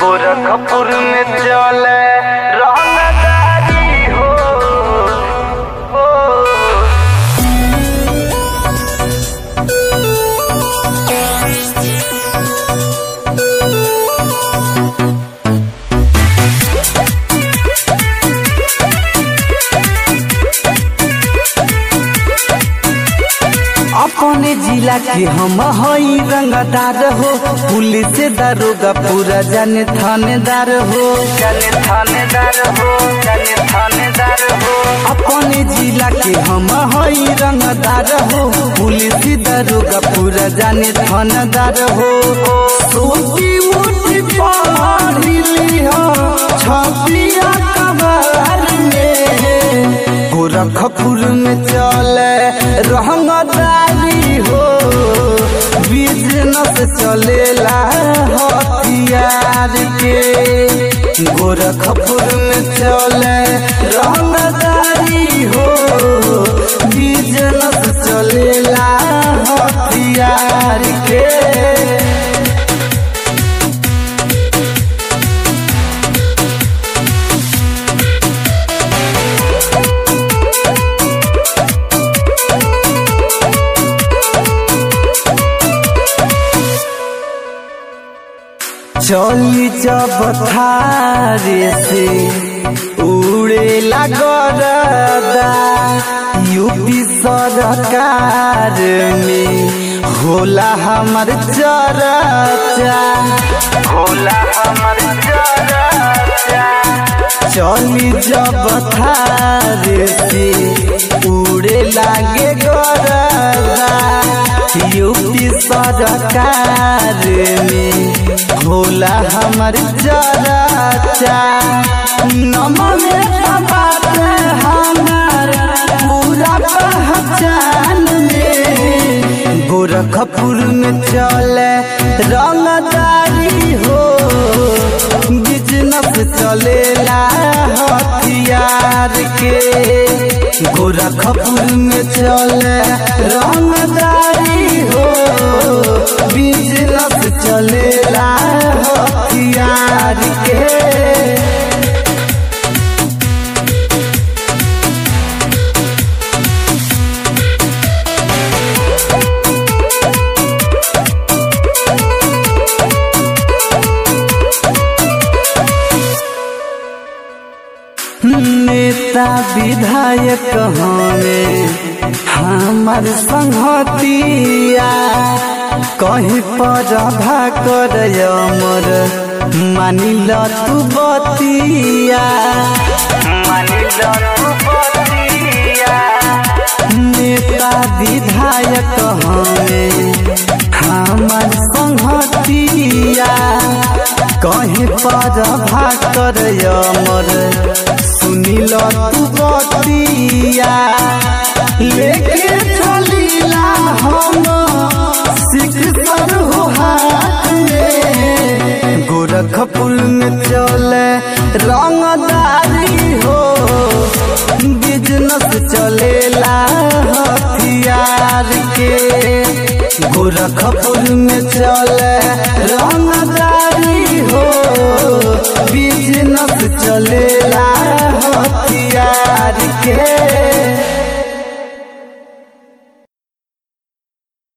गोरखपुर में चले रंगदारी हो हो अपने जिला के हम हई रंगदार हो पुलिस दारोगा पूरा जाने थानेदार हो जाने थानेदार हो जाने थानेदार हो अपने जिला के हम हई रंगदार हो पुलिस दारोगा पूरा जाने थानेदार हो सोची उठी पढ़ली हो छपिया कबार में गोरखपुर में चले रंगदारी हो बिजनेस चलेला हथियार के गोरखपुर में चले रंगदारी हो बिजनेस चलेला हथियार के चली जब थारे से उड़े लगरदा यूपी सरकार में होला हमर चरचा भोला हमर चरचा चली जब थारे से उड़े लागे गरदा यूपी सरकार में होला हमर चरचा नमने बात हमर पूरा पहचान में गोरखपुर में चले रंगदारी हो बिजनेस चलेला हथियार के गोरखपुर में चले रंगदारी हो बिजनेस चलेला हथियार के नेता विधायक हमें हमार संगतिया कहीं पर कर अमर मानिल तू बतिया मानिल तू बतिया नेता विधायक हमें हमार संगतिया कहीं पर कर अमर सुनिल तू बतिया लेके चलीला हम सिकसर हो हाथ में गोरखपुर में चले रंगदारी हो बिजनेस चलेला हथियार के गोरखपुर में चले रंगदारी हो बिजनेस चलेला हथियार के